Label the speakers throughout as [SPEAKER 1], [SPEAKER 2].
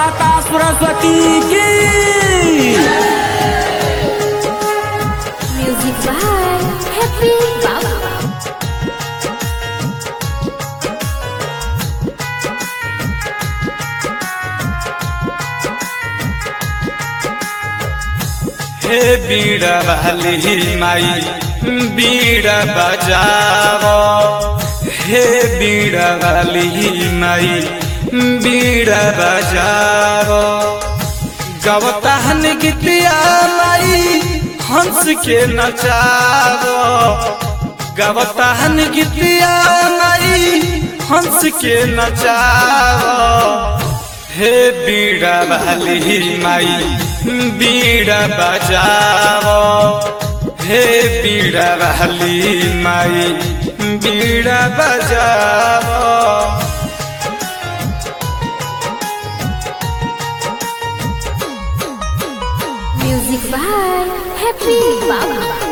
[SPEAKER 1] माता सरस्वती की
[SPEAKER 2] Music by Happy Baba.
[SPEAKER 3] हे बीड़ा वाली माई बीड़ा बजाओ हे बीड़ा वाली माई बीड़ा बजाओ गवताहन गीतिया माई हंस के नचाओ गवताहन गीतिया माई हंस के नचाओ हे बीड़ा वाली माई बीड़ा बजाओ हे बीड़ा वाली माई बीड़ा बजाओ
[SPEAKER 2] Music by Happy Baba.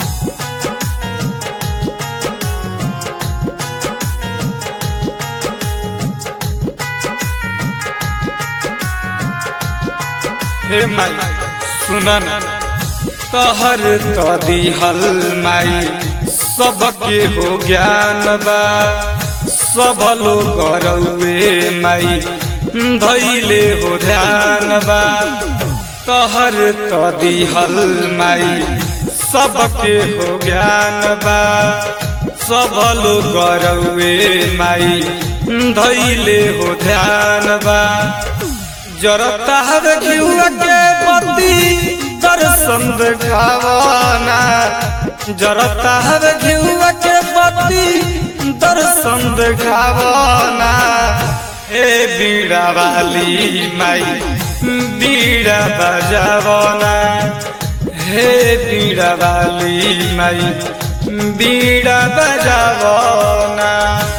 [SPEAKER 3] हे माई सुनन तहर तदी हल माई सबके हो ज्ञान बा सब लोग रउए माई धैले हो ध्यान बा तहर तदी हल माई सबके हो ज्ञान बा सब लोग रउए माई धैले हो ध्यान बा जरता हवे घिउआ के पति दर्शन देखावना जरता हवे घिउआ के पति दर्शन देखावना हे बीड़ा वाली माई बीड़ा बजावना हे बीड़ा वाली माई बीड़ा बजावना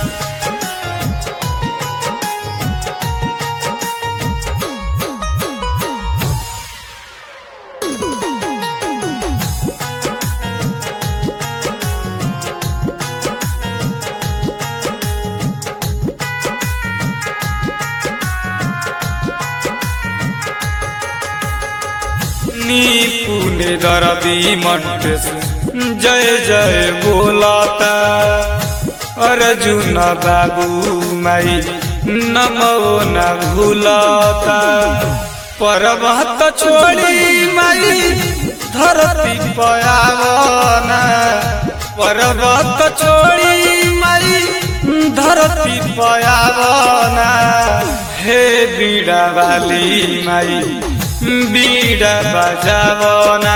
[SPEAKER 3] नी पुणे दरदी मट्टेस जय जय बोलाता अर्जुन बाबू माई नमो न भूलाता पर्वत छोड़ी माई धरती पयावना पर्वत छोड़ी माई धरती पयावना हे बीड़ा वाली माई बीड़ा बजावना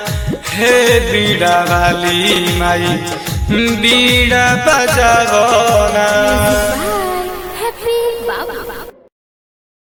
[SPEAKER 3] हे बीड़ा वाली माई बीड़ा बजावना